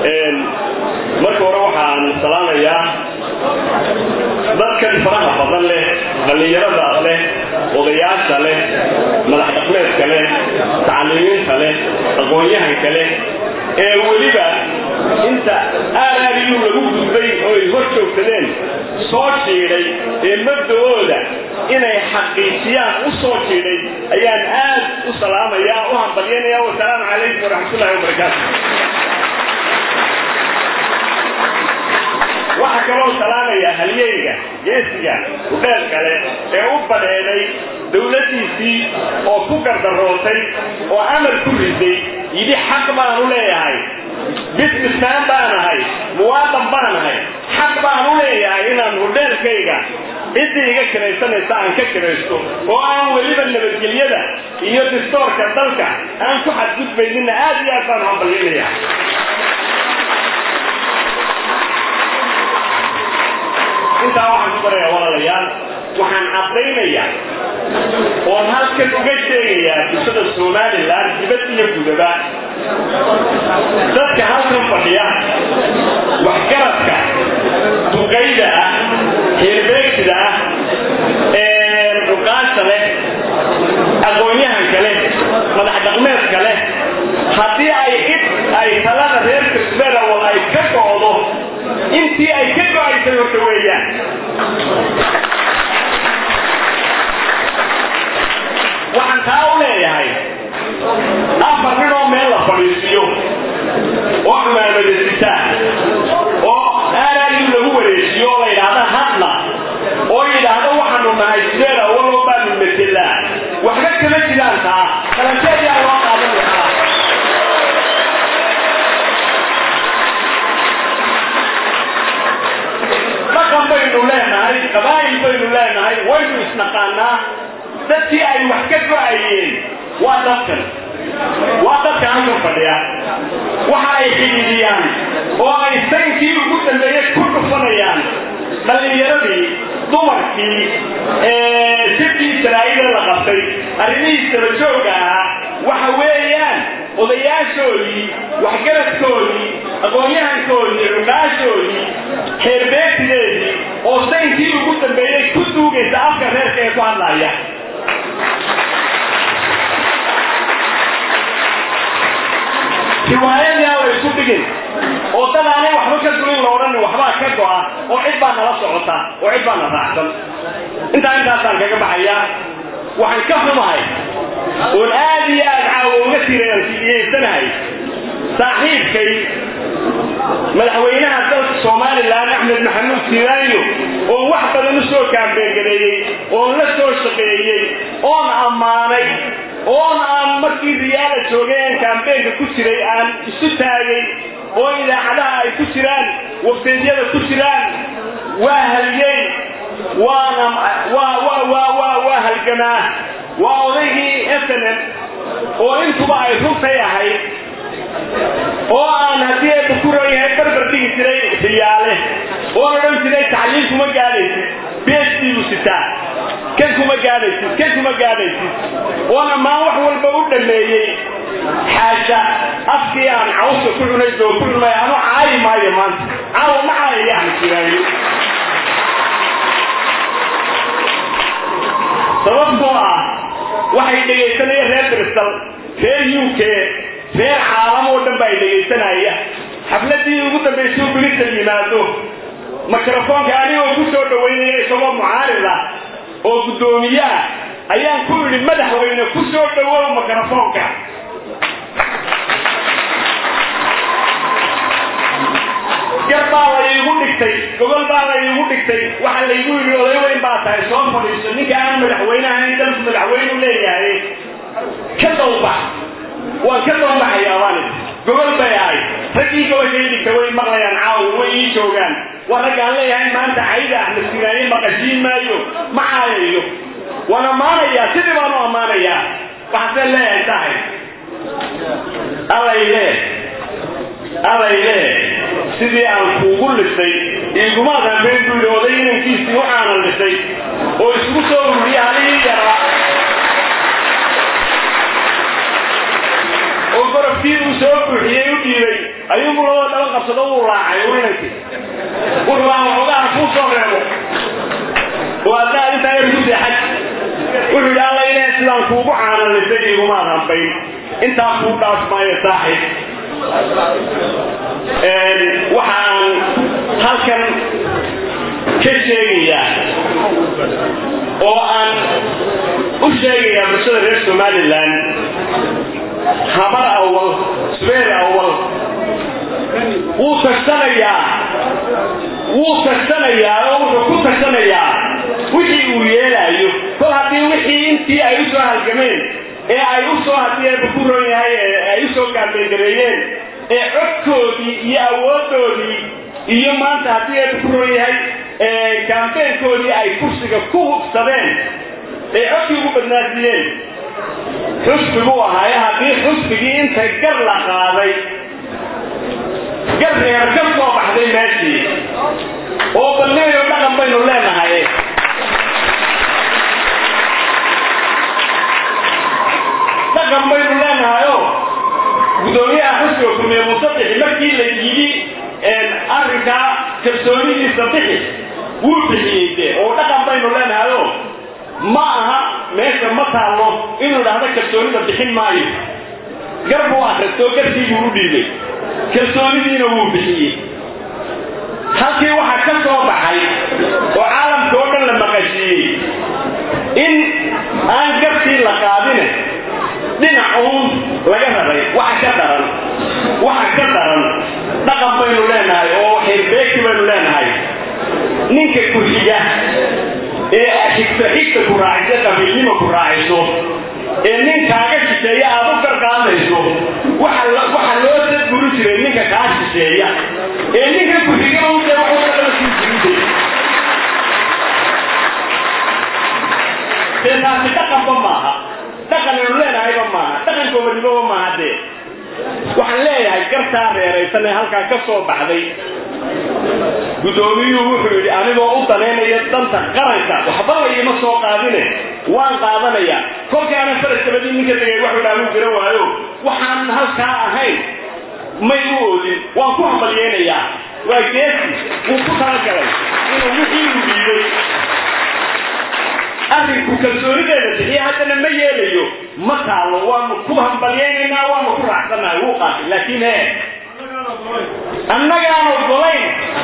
marka hore waxaan salaamayaa dadkan faraha badan leh dhallinyarada leh odayaasha leh madax dhaqmeedka leh tacliimiinta leh aqoon-yahanka leh ee weliba inta aaraadiyu lagu gudbay oo ay hor joogsadeen soo jiidhay ee mabda-ooda inay xaqiijiyaan u soo jiidhay ayaan aad u salaamayaa u hambalyanaya wasalaamu calaykum waraxmatullahi wabarakaatu waxaa kaloo salaamaya halyeyga geesiga udheel kale ee u badheeday dawladdiisii oo ku gardarootay oo amar ku riday yidhi xaq baan u leeyahay bismismaan baan ahay muwaadan baan ahay xaq baan u leeyahay inaan hudheelkayga ciddii iga kiraysanaysa aan ka kiraysto oo aan weliba nabadgelyada iyo distoorka dalka aan ku xadgudbaynina aad iyo aad baan hambalyanaya intaa waxaan ku barayaa walaalayaal waxaan caddaynayaa oon halkan uga sheegayaa bulshada somalilan dibad iyo gudaba dadka halkan fadhiya waxgaradka duqayda ah heerbeegtida ah cuqaasha leh aqoon-yahanka leh madax dhaqmeedka leh haddii ay id ay talada reer kisberawal ay ka go'do intii ay ka go-aysay horta weeyaan waxaan taa u leeyahay afar nin oo meel la fadhiisiyo oo cumaamadasita oo aaraagii lagu wareejiyo oo la yidhaahda hadla oo yidhaahda waxaanu nahay sideeda waloo baanu metelaa waxba kama jiraan taa qalanteedaa loo qaadan lahaa dhaqan baynu leenahay qabaa'il baynu leenahay waynu isnaqaanaa dadkii ay wax ka go-ayeen waa dadkan waa dadka halkan fadhiya waxa ay xidhiidiyaan oo ay saynkii ugu dambeeyey ku dhufanayaan dhallinyaradii dumarkii sirkii israa'iila la qabtay arrimihii sabajooga ahaa waxa weeyaan odayaashoodii waxgaradkoodii aqoon-yahankoodii cuqaashoodii xeerbeegtideedii oo saynkii ugu dambeeyey ku duugaysa afka reerka ee ku hadlaya riwaayadii aan la isku dhigin oo dad aanay waxba ka duin la odhan waxbaa ka go-a oo cid baa nala socota oo cid baa na raacsan intaa intaasaan kaga baxayaa waxaan ka xumahay oon aad iyo aad caawo uga tirayaysanahay saaxiibkay madaxweynaha dalka somalilan axmed maxamuud siiraayo oon wax badan u soo kaambeengaleeyey oon la soo shaqeeyey oon ammaanay oon aan markii riyaala joogay aan kaambeenka ku jiray aan isu taagay oo idaacadaha ay ku jiraan wafteedyada ku jiraan waa haliyey waana waa waa waa waa waa halgamaa waa odaygii snn oo intuba ay runtay ahayd oo aan haddii eeba ku ron yahay barbar dhigi jiray riyaale oon odhan jiray tacliim kuma gaadhaysid bsd buu sitaa kan kuma gaadhaysid kan kuma gaadhaysid oon ammaan wax walba u dhameeyey xaasha afkii aan cawska ku cunay doo ku cunay anu caayi maayo maanta caawa ma caayayaan jiraayo sababtoo ah waxay dhegaysanayeen reer bristol reer u k reer caalam oo dhan ba ay dhegaysanaya xafladii ugu dambaysay bristol yimaado mikrofoonka anigoo ku soo dhawaynaya isagoo mucaarida oo guddoomiyaha ayaan ku idhi madaxweyne ku soo dhawow mikrofoonka gar baa la iigu dhigtay gogol baa la iigu dhigtay waxaa laygu yidhi oday weyn baa tahay soo fadhiiso ninka aan madaxweyne ahayn dalku madaxweynu leeyahay ka dawbax waan ka dawbaxayaa waan gogol bay ahay raggii gobashay dhigta way maqlayaan caawo way ii joogaan waa raggaan leeyahay maanta cayda axmed sinaaye maqashiin maayo ma caayayo waan ammaanayaa sidii baan u ammaanayaa waxaasee leeyahay tahay alayle alayle sidii aan kuugu lisay iigumaad hambeen buu yidhi oday inankiisii waxaanan lisay oo isku soo ururiya halihii yaraa oo gorobkii uu soo buuxiyey u dhiibay ayuubu labada dhaba qabsado wuu raacay urinaysa wuxuu aan waxoogaha kuu soo reebo oo adna arrintaa yar ku seexay wuxuu yidhi alla ilaah sidaan kuugu caanalisay igumaad hambayn intaa kuu dhaaf maayo saaxib waxaan halkan ka sheegayaa oo aan u sheegayaa bulshada reer somalilan habar awal subeer awal wuu tagsanayaa wuu tagsanayaa oo wuxuu ku tagsanayaa wixii uu yeelaayo kol haddii wixii intii ay u soo halgameen ee ay u soo haddii eeba ku ron yahay ay u soo gaambeyngareeyeen ee codkoodii iyo awoodoodii iyo maanta haddii eeba ku ron yahay gaambeenkoodii ay kursiga ku hubsadeen ee codkii ugu badnaasiyeen xusbiguu ahaaye haddii xusbigii intay gar la qaaday gar reer ka soo baxday meeshii oo balneeyo dhaqan baynu leenahay dhaqan baynu leenahayo gudoomiyaha xusbiga kulmiye musadixi markii la yidhi arrinkaa kalsoonidiisa bixi wuu bixiyey de oo dhaqan baynu leenahayo ma aha meesha ma taallo inuu dhahdo kalsoonida bixin maayo gar buu akristoo garkii buu u dhiibay kalsoonidiina wuu bixiyey halkii waxaa ka soo baxay oo caalamka oo dhan la maqashiiyey in aan garkii la qaadine dhinac uun laga raray waxa ka daran waxa ka daran dhaqan baynu leenahay oo xirbeeki baynu leenahay ninka ku xiga ee xigta xigta ku raacisa qabiilnima ku raaciso ee nin kaaga shisheeya aad u garqaadayso waxa loo dadburi jiray ninka kaa shisheeya ee ninka ku xiga u dee waxu kala sii jirisay dee taasi dhaqanba maaha dhaqan aynu leenahayba maaha dhaqan koobadnimoba maaha dee waxaan leeyahay gartaa reeraysan ee halkaa ka soo baxday guddoomiyuhu wuxuu yidhi anigoo u danaynaya danta qaranka waxba layima soo qaadine waan qaadanayaa kolkaana faras dabadii ninka tegay waxuu dhaamu jira waayo waxaan halkaa ahayn may u oodin waan ku hambalyeynayaa waa geesi wuu ku talagalay inuu wixii u dhiibay arrinku kalsoonideeda bixiya haddana ma yeelayo ma taalo waanu ku hambalyeynaynaa waanu ku raacsannahay wuu qaatay laakiin he annagaan ogolayn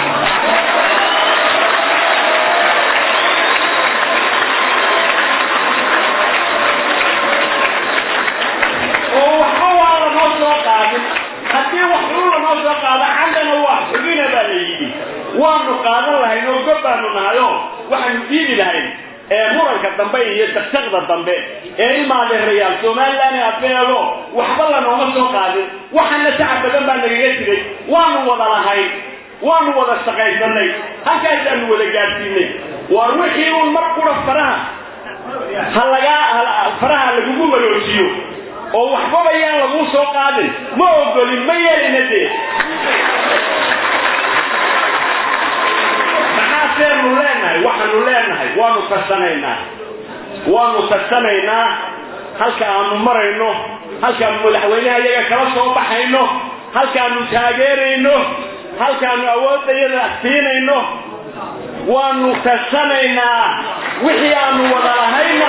oo waxba waa lanoo soo qaadin haddii wax uu lanoo soo qaado candana waa xubina baa la yidhi waanu qaadan lahayn oo gob baanu nahayo waxaanu diidi lahayn ee muranka dambe iyo taqtaqda dambe ee ilmaadeerayaal somalilan ee abeelo waxba lanooma soo qaadin waxaana shacab badan baa nagaga jiray waanu wada lahayn waanu wada shaqaysanay halkaasaanu wada gaadsiinay war wixii uun mar qura faraha ha lagaa faraha lagugu waroojiyo oo waxbaba yaan laguu soo qaadin ma ogolin ma yeelina dee maxaaseenu leenahay waxaanu leenahay waanu tarsanaynaa waanu tarsanaynaa halka aanu marayno halkaanu madaxweynaha iyaga kala soo baxayno halkaanu taageerayno halkaanu awoodayada siinayno waanu tarsanaynaa wixii aanu wada lahayna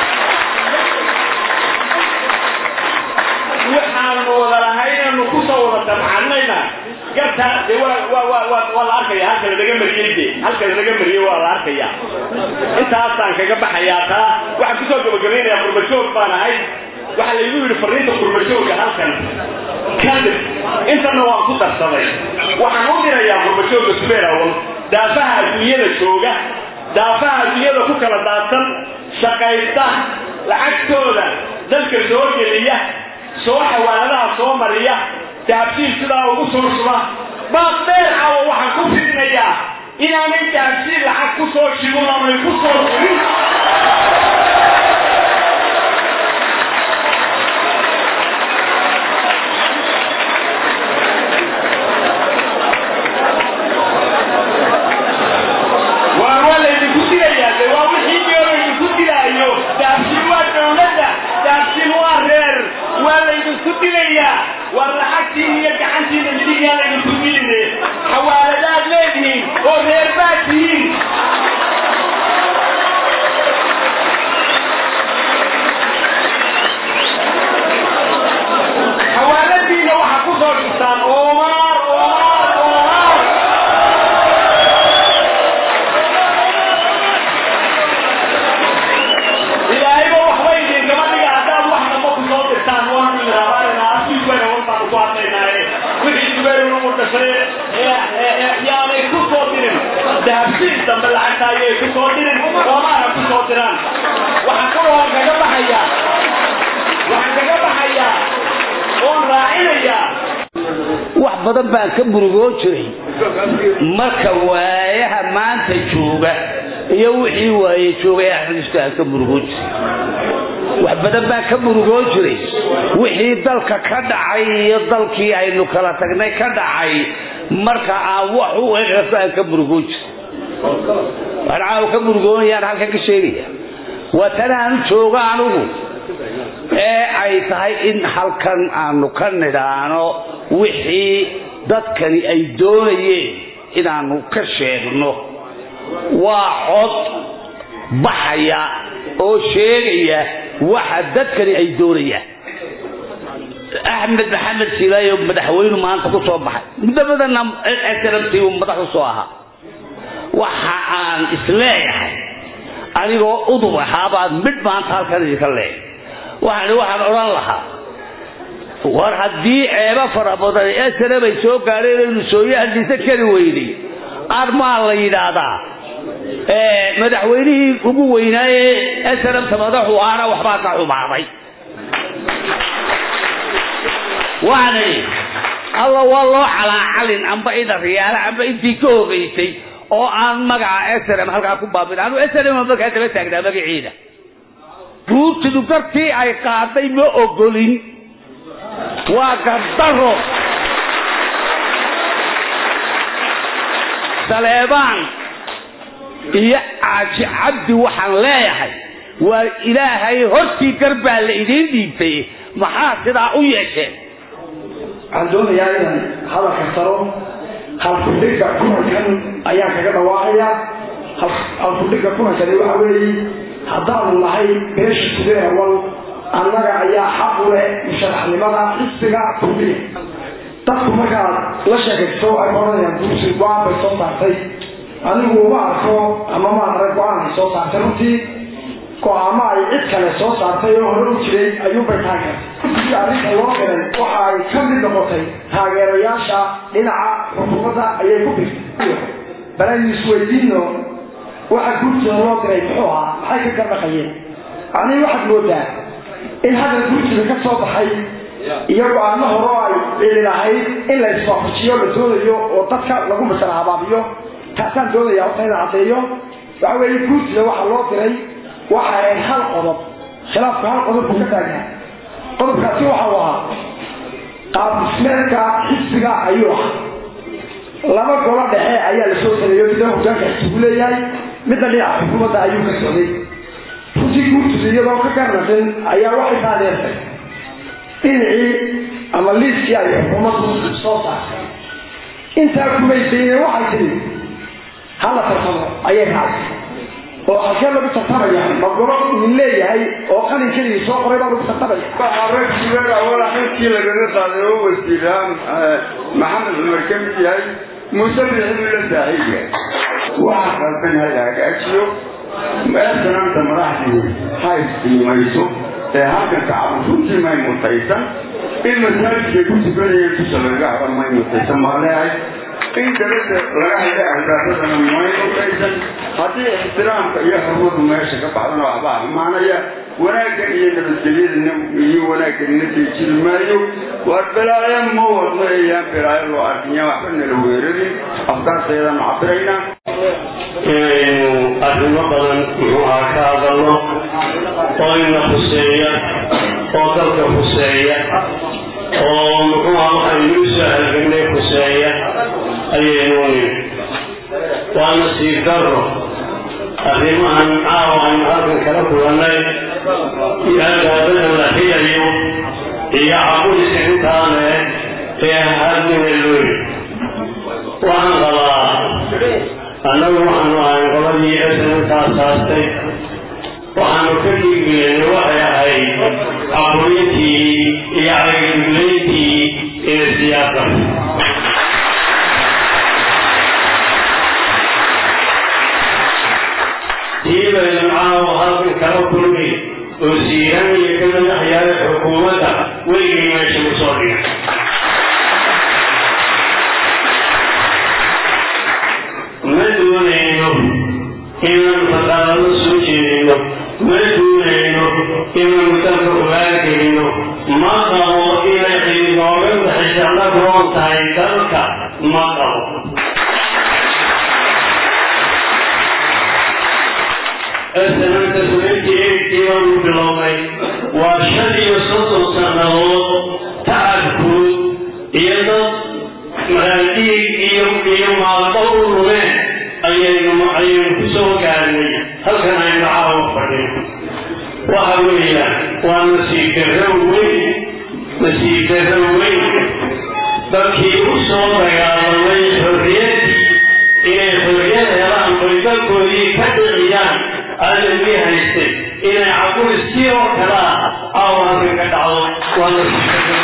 waxaanu wada lahaynanu kusoo wada damcanayna gartaa de waa la arkaya halka lanaga mariyey de halka lanaga mariyey waa la arkaya intaasaan kaga baxayaa taa waxaan kusoo gabagabaynayaa qurbajoog baan ahay waxaa laygu yidhi fariinta qurbajooga halkan kadib intana waan ku darsaday waxaan u dirayaa qurbajooga subeerawal daafaha adduunyada jooga daafaha adduunyada ku kala daadsan shaqaysta lacagtooda dalka soo geliya soo xawaaladaha soo mariya dahabsiil sidaa ugu soo shuba baas dheer cawo waxaan ku fidinayaa inaanay dahabsiil lacag ku soo shibin amay ku soo shibin waa waa laydinku dilayaa de waa wixii diyo laydinku dilaayo dahabsiil waa dawladda dahabsiil waa reer waa laydinku dilayaa waa lacagtiin iyo gacantiina midig si dambe lacagta ayay ku soo dirin soomaana ku soo diraan waxaan kaloo kaga baxayaa waxaan kaga baxayaa oon raacinayaa wax badan baan ka murugoo jiray marka waayaha maanta jooga iyo wixii waaye joogay axmed isto aan ka murugoo jiray wax badan baan ka murugoo jiray wixii dalka ka dhacay iyo dalkii aynu kala tagnay ka dhacay marka aan wax u eegasto aan ka murugoo jiray waxaan caawa ka murugoonayaan halkan ka sheegaya waa tanaan jooga anugu ee ay tahay in halkan aanu ka nidhaano wixii dadkani ay doonayeen inaanu ka sheegno waa cod baxaya oo sheegaya waxa dadkani ay doonayaan axmed maxamed silaayo madaxweynu maanta ku soo baxay muddo badanna snmt uu madax u soo ahaa waxa aan isleeyahay anigoo udub ahaabaad midh maanta halkan idinka leeyahay waxaan waxaan odhan lahaa war haddii ceebo fara badan snm ay soo gaadheen aynu sooye hadliisa kari weynay armaa la yidhaahdaa madaxweynihii ugu weynaaye snmta madaxu aana waxbaa ka xumaaday waxaan alla waa loo calaacalin amba ida riyaala amba intii ka hogaysay oo aan magaca snm halkaa ku baabin anu snm markaa daba taagnaa magaciida guurtidu gartii ay qaaday ma ogolin waa gardaro saleebaan iyo caaji cabdi waxaan leeyahay waa ilaahay hortii garbaa la idiin dhiibtay maxaa sidaa u yeesheen waxaan doonayaa inaan hadalka saro halfudhiga kulankan ayaan kaga dhawaaqaya halfudhiga kulankani waxa weeye haddaanu nahay beesha sudee awal annaga ayaa xaq u leh musharaxnimada xisbiga kulmiya dadku markaad la sheekaysto ay oranayaan duusi go-aan bay soo saartay anigu uma arko ama ma arag go-aan ay soo saartay runtii go-aamo ay cid kale soo saartay oo hore u jiray ayuunbay taageertay si arrinta loo xiray waxa ay ka mid noqotay taageerayaasha dhinaca xukuumadda ayay ku birtay bal aynu isweydiino waxa guurtida loo diray muxuu ahaa maxay ka gardhaqayeen anii waxaad moodaa in hadal guurtida ka soo baxay iyo go-aano hore oo ay cili lahayd in la iswaafajiyo la doonayo oo dadka lagu masala habaabiyo taasaan doonaya horta inaan caddeeyo waxa weeye guurtida waxaa loo diray waxa ahayd hal qodob khilaafku hal qodob buu ka taagnaa qodobkaasi waxa uu ahaa qaab dhismeedka xisbiga ayuu ahaa laba golo dhexe ayaa la soo sameeyo midna hogaanka xisbigu leeyahay midna dhinaca xukuumadda ayuu ka socday runtii guurtida iyadoo ka garnaqin ayaa waxay taadeertay dhinacii ama liiskii ay xukuumaddu soo saartay intaa kumaysayne waxay tiri hala tartamo ayay raacday oo halkee lagu tartamaya ma golo idin leeyahay oo qalin keligii soo qoray baa lagu tartamaya rag sugeer awala xilkii lagaga qaaday oo wasiiraan maxamed cumar ka mid yahay muuse bixinu la saaxiib yahay waxa qalban hala hagaajiyo meesanaanta madaxdii ha isqiimayso ee halkanka cabu runtii may mutaysan in masaajidkay ku tukanayeen dusha lagaga hada may mutaysan baa leehay in dabada laga haya albaabadana may mutaysan haddii ixtiraamka iyo xurmadu meesha ka baxdana waxbaa xumaanaya wanaaggan iyo nabadgelyadana iyo wanaagganina deejin maayo waar balaayo ma wadno eeyaan balaayo loo arkinya waxba nala weerarin afkaarteedanu cabiraynaa inaynu arrimo badan muxuu ahaa ka hadalno oo ina khuseeya oo dalka khuseeya oo muxuu aha waxaynu u soo halgagnay khuseeya ayaynu nimi waa nasiib darro arrimahan caawa aynu halkan kala kulannay iyo albaabada la xiyayo iyo cabudisa intaane ee hadnina looyi waxaan qabaa annagu waxaanu ahayn qoladii esanantaas haastay waxaanu ka dhiigeena waxay ahayd aqoyintii iyo cagaguglayntii ee siyaasa tii baynu caawa halkan kala kulmi oo siiran iyo ka madaxyaala xukuumadda weligii meesha u soo dhigay ma doonayno ma duunayno inaynu dalka ogaangelino ma qabo inay ciidooga bixisala roon tahay dalka ma qabo sananta sunayntii eegtii baanu bilownay waa shan iyo soddon sannadood tacabkood iyo dad maraadiig iyo iyo maalmo u lumeen ayaynu ayaynu ku soo gaarnay halkan aynu caawa fadhin waxa weeyaan waa nasiib darro weyn nasiib darro weyn dadkii u soo dagaalamay xorriyaddii inay xorriyad helaan oy dalkoodii ka dhiciyaan aadamii haystay inay caburistii oo kale ah caawa halkan ka dhacdo waa nasiib darro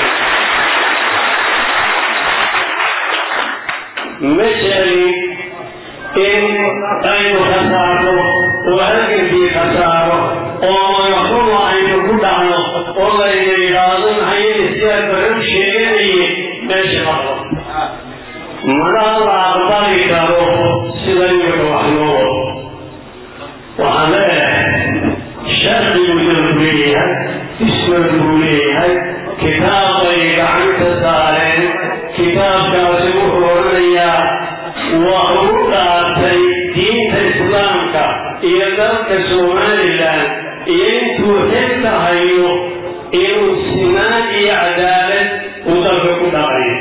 ma jeclin in aynu khasaarno oo halgankii khasaaro oo magaxuma aynu ku dhacno oo layna yidhaahdo maxayna sidaa baran sheeganaye meesha maqlo mana la aqbali karo sida imika wax loo wado waxaan leeyahay sharcigu dalku leeyahay ismad buu leeyahay kitaab bay gacanta saareen kitaabkaasi wuxuu odhanayaa waa ugu dhaartay diinta islaamka iyo dalka somalilan iyo intuu xilka hayo inuu sinaan iyo cadaalad uu dalka ku dhaqayo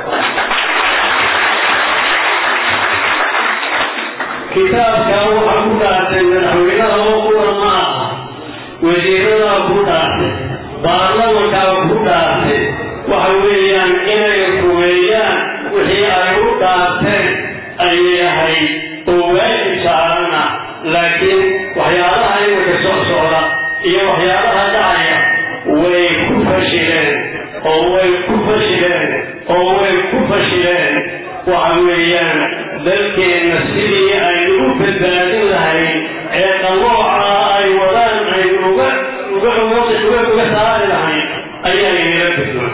kitaabkaa waxaa ku dhaartay madaxweynaha oo kuwa ma aha wasiiradaa ku dhaartay baarlamankaa ku dhaartay waxa weeyaan inay rumeeyaan wixii ay u dhaarteen ayay ahayd oo waajib saarana laakiin waxyaalaha iminka soo socda iyo waxyaalaha dhacaya way ku fashileen oo way ku fashileen oo way ku fashileen waxa weeyaan dalkeenna sidii aynu u badbaadin lahayn ee qalooca ay wadaan aynu uga uga uga uga saari lahayn ayaa inala gudboon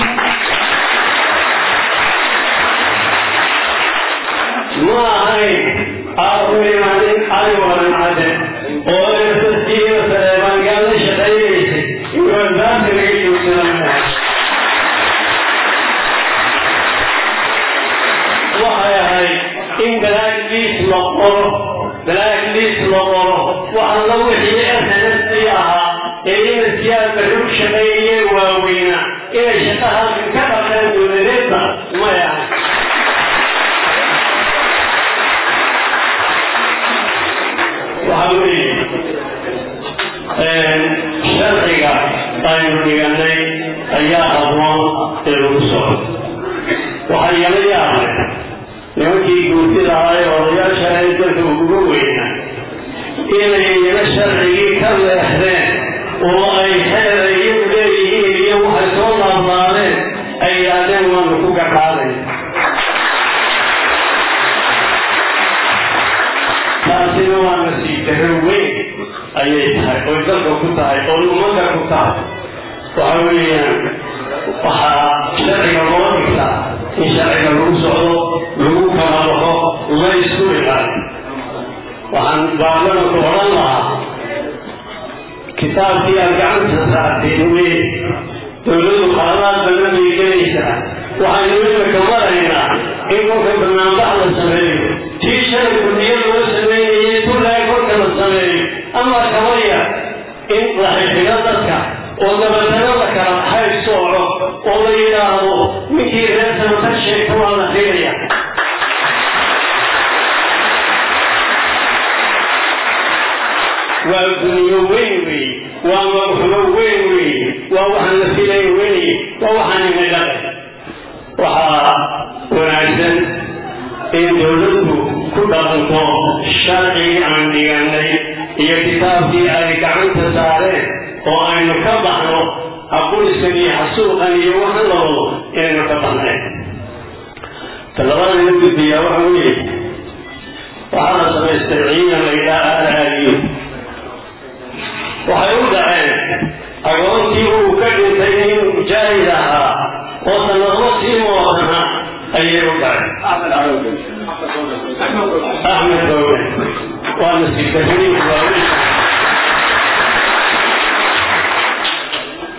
ma ahayn aaruimaanin cali waran cadde oo ersasiiyo sareebaangaal la shaqaynaysay inuu albaabka laga joogsanaa waxay ahayd in balaagdiis la qoro balaagdiis la qoro waxalla wixii snftii ahaa ee ina siyaasa rug shaqeeyee waaweyna inay shaqa halkan ka qabtaan dowladeedda may ahayn waxa weeye sharciga aynu dhiganay ayaa habboon ee lagu socdo waxaa yala yaabay nimankii guurtida ahaa ee odayaasha ee dalka uguga weynaa inay iyana sharcigii ka leexdeen oo ay xeer iyagu leeyihiin iyo waxay soo laablaadeen ay yidhaahdeen waanu ku gaqaaday taasina waa nasiib darro weyn ayay tahay oy dalka ku tahay oo ummadda ku tahay waxa weeyaan waxaa sharciga loo dhigtaa in sharciga lagu socdo lagu kala baxo la isku ilaali waxaan baarlamanku odhan lahaa kitaabkii aad gacanta saarteen wey dowladdu qaladaad badan bay gelaysaa waxaynu imika maraynaa in kolka banaanbax la sameeyo tii shalay kudiyada loo sameynayay tulaay kolka la sameeyo ama kabaya in la xixigo dadka oo dabatana la kala xayr sooco oo la yidhaahdo ninkii reer samata sheegta waa la xiiraya waa duniyo weyn wey waa madaxumo weyn wey waa waxaan la filay wey waa waxaan inagada waxaa wanaagsan in dowladdu ku dhaqanto sharcigii aan dhiganay iyo kitaabkii ay gacanta saareen oo aynu ka baxno haquliskan iyo xasuuqan iyo waxan la wado inaynu ka baxnayn talabada ina gudbiyaa waxa weeye waxaa la samaystay ciidan la yidhaha aalaaliyo waxay u dhaceen agoontii uu ka dhintay nin mujaahid ahaa oo sanadmo sii moodana ayay u dhaceen axmed dowle waa nasiib darriin waaweyn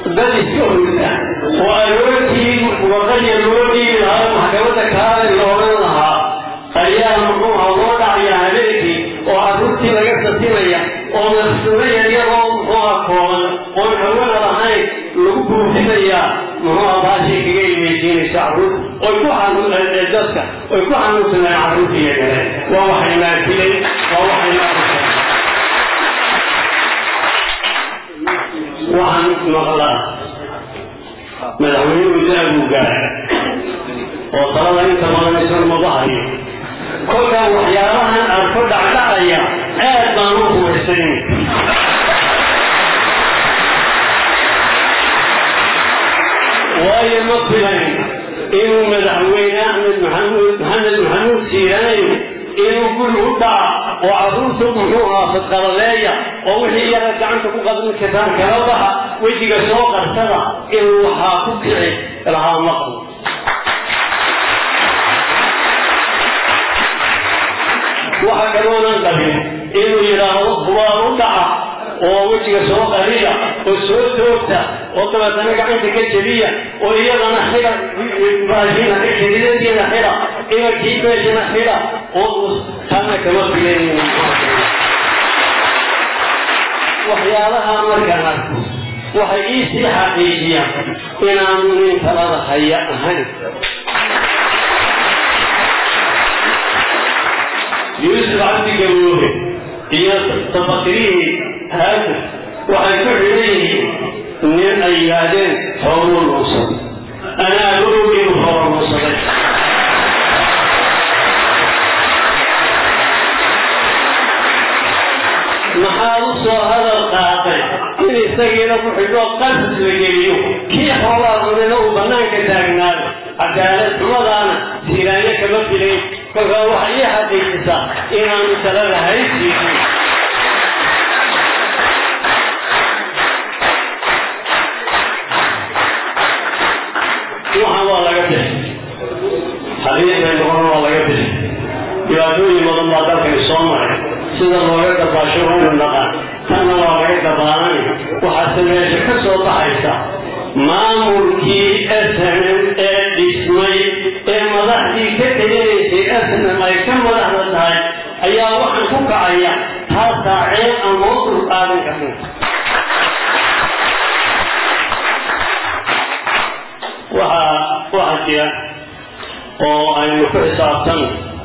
dad iska hurta oo aroortii waqaya loo dhiibi lahaa maxkamadda kaale la odhan lahaa ayaa muxuuha loo dhacaya habeenkii oo carruurtii laga sasinaya oo masuulaya iyagoo muxuuha kooban oon hawada lahayn lagu buufinaya muxuuha baashii kaga imaysiinaysa carruur oy ku xanuun dadka oy ku xanuunsanaan carruurtii kale waa waxay maafilay waa waxay maafilay waxaan maqlaa madaxweynuhu daabuu gaaray oo talada inta badan isan maba hayo kolkaa waxyaabahan arko dhacdhacaya aad baan u hubaysan waayo ma filayn inuu madaxweyne axmed maxamuud maxamed maxamuud siiraayo inuu guri u dhaca oo carruurta muxuu ahaa fadqalaleeya oo wixii iyaga gacanta ku qadan kartaan kala baxa wejiga soo qarsada inuu waxaa ku kici lahaa maqal waxa kaloonan qabin inuu yidhaahdo hubaal u dhaca oo wejiga soo qariya oo soo toogta oo dabeetana gacanta ka jebiya oo iyadana xida baashina xididadiina xida ibankii meeshana xida oo tana kama filaynin waxyaalaha markaan arko waxay iisii xaqiijiyaan inaanu nin talada haya ahayn yuusuf cabdi gaboobe iyo tabakirihii haafir waxay ku xidhan yihiin nin ay yidhaahdeen xooluu nuusaday anaa og inuu xoolo nuusaday maxaad u soo hadal qaatay in isagiina ku xidho qasas la geliyo kii xoolaa cunina uu bannaanka taagnaado cadaalad xumadaana siiraanyo kama filayn kolkaa waxay ii xaqiijisaa inaanu talada haysiinin waxaan waa laga bixi xadiiday noqon waa laga bixi dhibaatooyin badan baa dalkani soo maray sida looga dabaasho waynu naqaan tanna waa laga dabaalanay waxaase meesha ka soo baxaysa maamulkii snm ee dhismay ee madaxdii ka teginaysay snm ay ka madaxda tahay ayaa waxaan ku kacaya taasaa ceeb aan loo dulqaadan karin waxaa waxaa jira oo aynu ku xisaabtan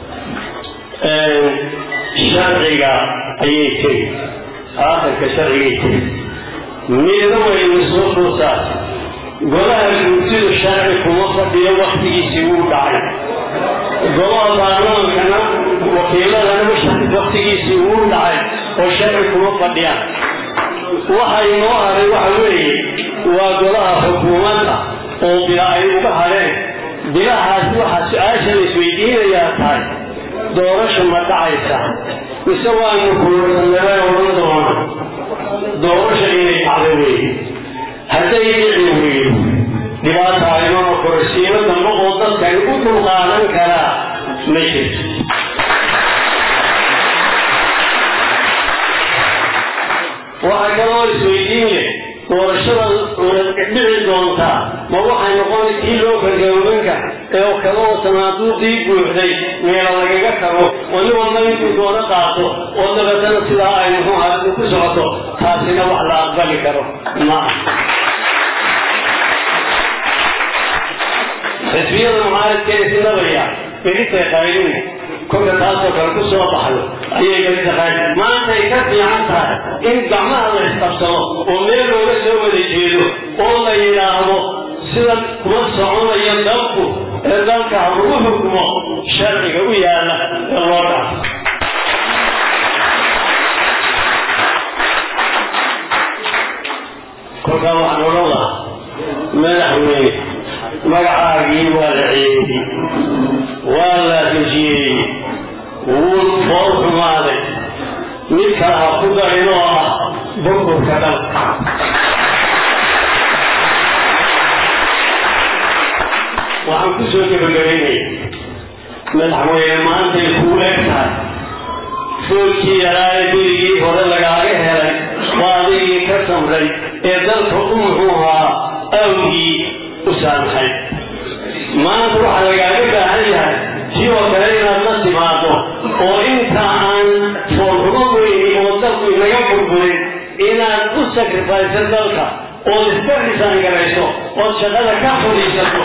sharciga ayay tegi aakhirka sharcigay tegi midna waynu soo fursaas golaha guurtidu sharci kuma fadhiyo waktigiisii wuu dhacay golaha baarlamaankana wakiiladana waktigiisii wuu dhacay oo sharci kuma fadhiyaan waxa inoo haray waxa weeye waa golaha xukuumadda oo bila ay uga hadheen bilahaas waxaa su-aasha la isweydiinayaa tahay doorasha ma dhacaysa mise waanu kuursanabay odhan doona doorasha inay dhacda weeye hadday dhici weydo dhibaata aynoo korsiimo dambe oo dadkani u dulqaadan karaa ma jirto waxaa kaloo isweydiin leh doorashada dhici doontaa ma waxay noqon kii loo gargaawanka ee kaloo sanaaduuqii buuxday meela lagaga tago oo nin walba intuu doono qaato oo dabeetana sidaa ay muxuu ahaadu ku socoto taasina wax la aqbali karo ma xisbiyada mucaaradkeeda sinabaya berintay qaylin kolka taasoo kale ku soo baxdo ayay berita qaylin maantay ka fiican tahay in gacmaha la isqabsado oo meel looga soo wada jeedo oo la yidhaahdo sida kuma soconayo dalku ee dalka ha lagu xukmo sharciga u yaala ee loo dhaafo kolkaa waxaan odhan lahaa madaxweyne magacaagii waa la ceebiyey waa la dejiyey wuu fool xumaaday mid kale ha ku darin oo ah burburka dalka waxaan ku soo gebagabaynaya madaxweyne maantay kuu eg tahay foolkii yaraaye berigii hore lagaaga helay waa adigii ka samray ee dalka u muxuu ahaa awgii u saamaxay maanta waxaa lagaaga baahan yahay si oo kale inaad la timaado oo inta aan foolxumo weyni oo dalku inaga burburin inaad u sakrifayso dalka ood isbardisan garayso ood shaqada ka fudhiisato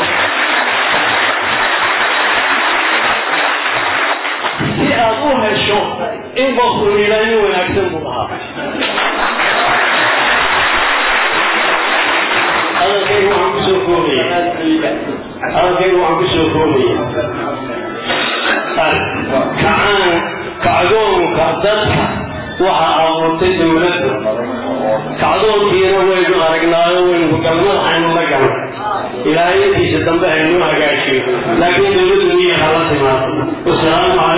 si aad u hesho in qofku ilaayo wanaagsan buu ahaa hadalkaygu waxaan kusoo koobaya hadalkaygu waxaan kusoo koobaya kacaan kacdoonka dadka waxa abuurtay dowladdu kacdoonkiina waynu aragnaayo waynu galmadaxaynu la galay ilaahayadiisa dambe aynu hagaajiyo laakiin dowladdu miya hala timaado wasalaamu